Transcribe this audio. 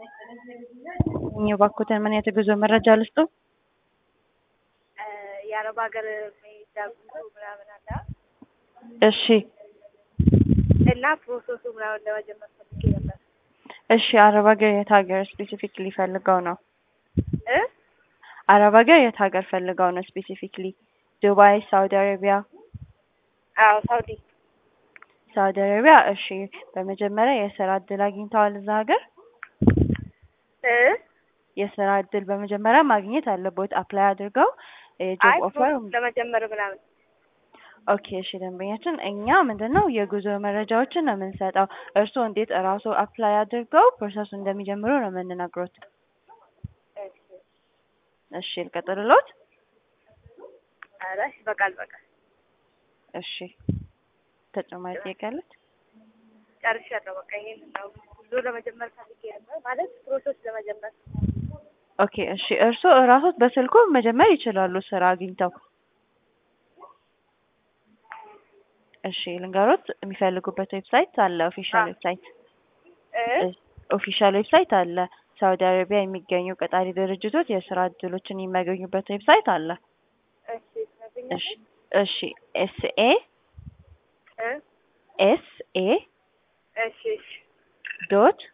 እባክዎትን ምን የጉዞ መረጃ ልስጡ? የአረብ ሀገር መሄጃ ጉዞ ምናምን አለ እሺ እና ፕሮሰሱ ምናምን ለመጀመር ፈልጌ ነበር። እሺ አረብ ሀገር የት ሀገር ስፔሲፊክሊ ፈልገው ነው? እ አረብ ሀገር የት ሀገር ፈልገው ነው ስፔሲፊክሊ? ዱባይ፣ ሳውዲ አረቢያ? አዎ ሳውዲ። ሳውዲ አረቢያ። እሺ በመጀመሪያ የስራ እድል አግኝተዋል እዛ ሀገር? እ የስራ እድል በመጀመሪያ ማግኘት አለቦት አፕላይ አድርገው አይ የጆብ ኦፈር ፕሮሰስ ለመጀመር ምናምን ኦኬ እሺ ደንበኛችን እኛ ምንድን ነው የጉዞ መረጃዎችን ነው የምንሰጠው እርስዎ እንዴት እራሱ አፕላይ አድርገው ፕሮሰሱ እንደሚጀምሩ ነው የምንነግሮት እሺ እሺ ልቀጥልሎት ኧረ ይበቃል በቃል እሺ ተጨማሪ ጥያቄ አለት ጨርሻለሁ። በቃ ይሄን ነው ጉዞ ለመጀመር ፈልጌ ነበር ማለት ፕሮሰስ ለመጀመር ኦኬ እሺ እርስዎ እራሶት በስልኩ መጀመር ይችላሉ ስራ አግኝተው እሺ ልንገሮት የሚፈልጉበት ዌብሳይት አለ ኦፊሻል ዌብሳይት እ ኦፊሻል ዌብሳይት አለ ሳውዲ አረቢያ የሚገኙ ቀጣሪ ድርጅቶች የስራ እድሎችን የሚያገኙበት ዌብሳይት አለ እሺ ትነግሪኛለሽ? እሺ እሺ ኤስኤ እ ኤስኤ እሺ እሺ ዶት